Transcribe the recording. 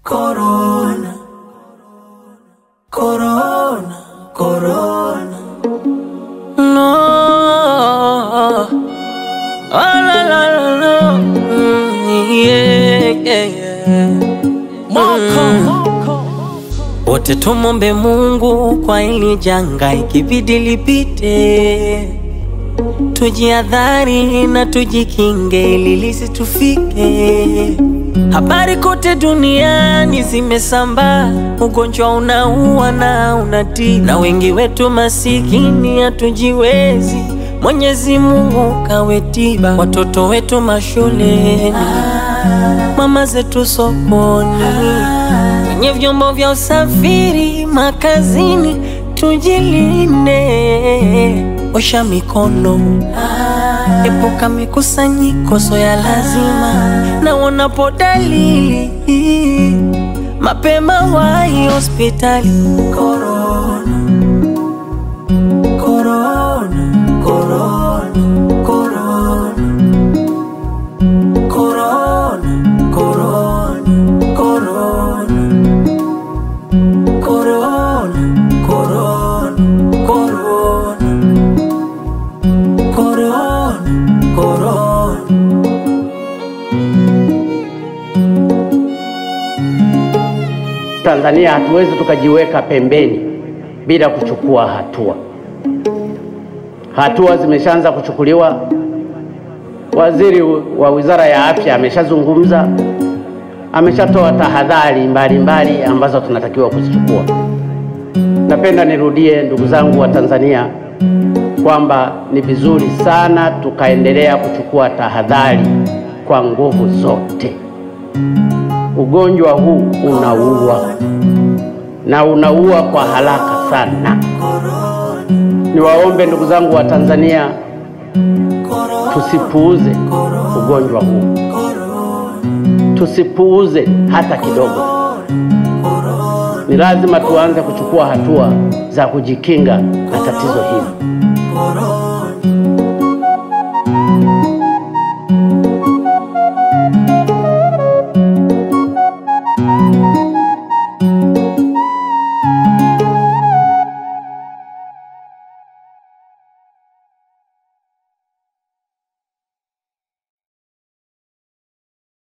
Corona, corona, corona. No. Oh, la, la, la, la. Mm, yeah, yeah, yeah. Wote tumombe Mungu kwa hili janga, ikibidi lipite, tujiadhari na tujikinge ili lisitufike. Habari kote duniani zimesambaa, ugonjwa unaua na unatii, na wengi wetu masikini hatujiwezi. Mwenyezi Mungu kawe tiba, watoto wetu mashuleni, mama zetu sokoni, kwenye vyombo vya usafiri, makazini, tujilinde, osha mikono Epuka mikusanyiko so ya lazima, na unapo dalili mapema wahi hospitali. Corona, corona, corona, corona. Corona, corona, corona. Corona, corona, corona. Corona, corona. Tanzania hatuwezi tukajiweka pembeni bila kuchukua hatua. Hatua zimeshaanza kuchukuliwa. Waziri wa Wizara ya Afya ameshazungumza, ameshatoa tahadhari mbalimbali ambazo tunatakiwa kuzichukua. Napenda nirudie, ndugu zangu wa Tanzania, kwamba ni vizuri sana tukaendelea kuchukua tahadhari kwa nguvu zote. Ugonjwa huu unaua na unaua kwa haraka sana. Niwaombe ndugu zangu wa Tanzania, tusipuuze ugonjwa huu, tusipuuze hata kidogo. Ni lazima tuanze kuchukua hatua za kujikinga na tatizo hili. Corona.